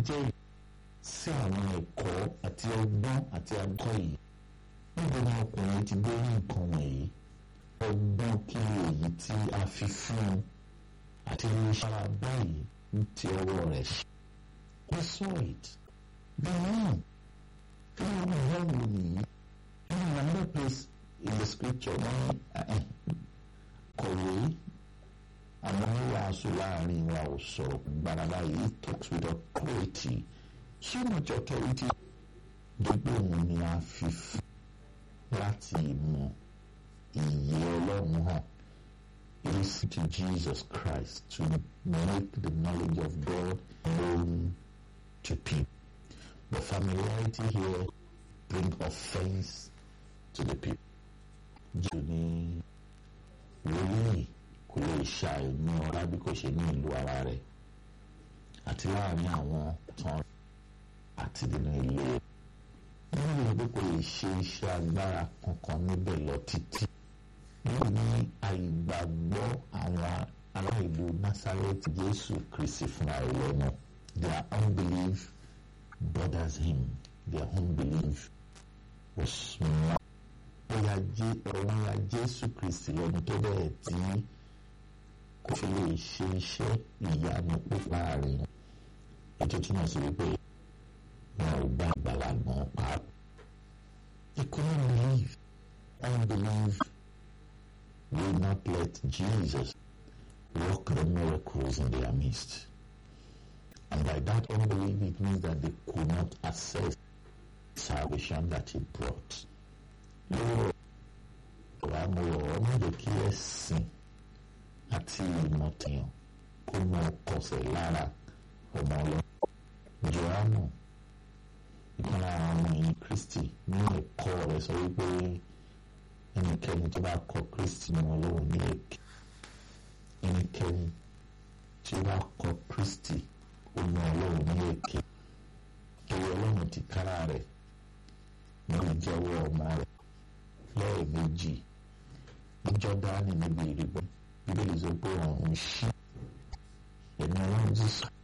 jẹ́ sí àwọn ẹ̀kọ́ àti ọgbọ́n àti àgọ́ yìí níbo ni ọkùnrin ti gbé nǹkan wọ̀nyí ọgbọ́n kí èyí tí a fi fún un àti ìṣara báyìí ń ti ọwọ́ rẹ̀ ṣe. we saw it bẹ́ẹ̀ kí ló ń bọ̀ wò nìyí in another place in the scripture wọ́n kọ̀wé àwọn oníwàásù láàrin wa ò sọ̀rọ̀ gbàdàgbà yìí talks with authority so much authority gbogbo òun ni a fi fún láti mọ ìyè ọlọ́run hàn listen to Jesus Christ to make the knowledge of God known to people the familiarity here bring offence to the people. jù ní wòlíì kò lè ṣàìní ọlá bí kò ṣe ní ìlú ara rẹ̀ àti láàrin àwọn tán àti nínú ilé rẹ̀ nínú ìlú kò lè ṣe iṣẹ́ agbára kankan níbẹ̀ lọ títí wọ́n ní àìgbàgbọ́ àwọn ará ìlú Nazareth Jésù Kristi fúnra rẹ̀ lọ́nà their unbelief bothers him their unbelief was small bóyá jẹ́ ọ̀rọ̀ ya Jésù Kristi lẹ́nu tó bẹ́ẹ̀ tí kò fi lè ṣe iṣẹ́ ìyanu pípa rẹ̀ ètò túmọ̀ sí wípé wọn ò gbà gbàlagbọ́n pàápàá. They couldn't believe. Unbelief will not let Jesus work the miracles in their midst. And by that unbelief, it means that they could not access salvation that he brought. Lord, àmúrò ọmọdé kí ẹ̀sìn àti ìmọ̀tìyàn kó mọ kọsẹ̀ lára ọmọ ọlọ́run. Jòhánù ìkan lára ọmọ yìí Kristi ní ẹ̀kọ́ rẹ̀ sọ wípé ẹnikẹ́ni tó bá kọ̀ Kristi ní ọlọ́run ní èké ẹnikẹ́ni tí ó bá kọ̀ Kristi ó ní ọlọ́run ní èké torí ọlọ́run ti kára rẹ̀ ní ìjẹ́wọ́ ọmọ rẹ̀ lẹ́ẹ̀mejì ní Jọ́dánì níbi ìrìbọn bíbélì sọ pé ọ̀run ṣí ẹ̀mí ọlọ́run ti sọ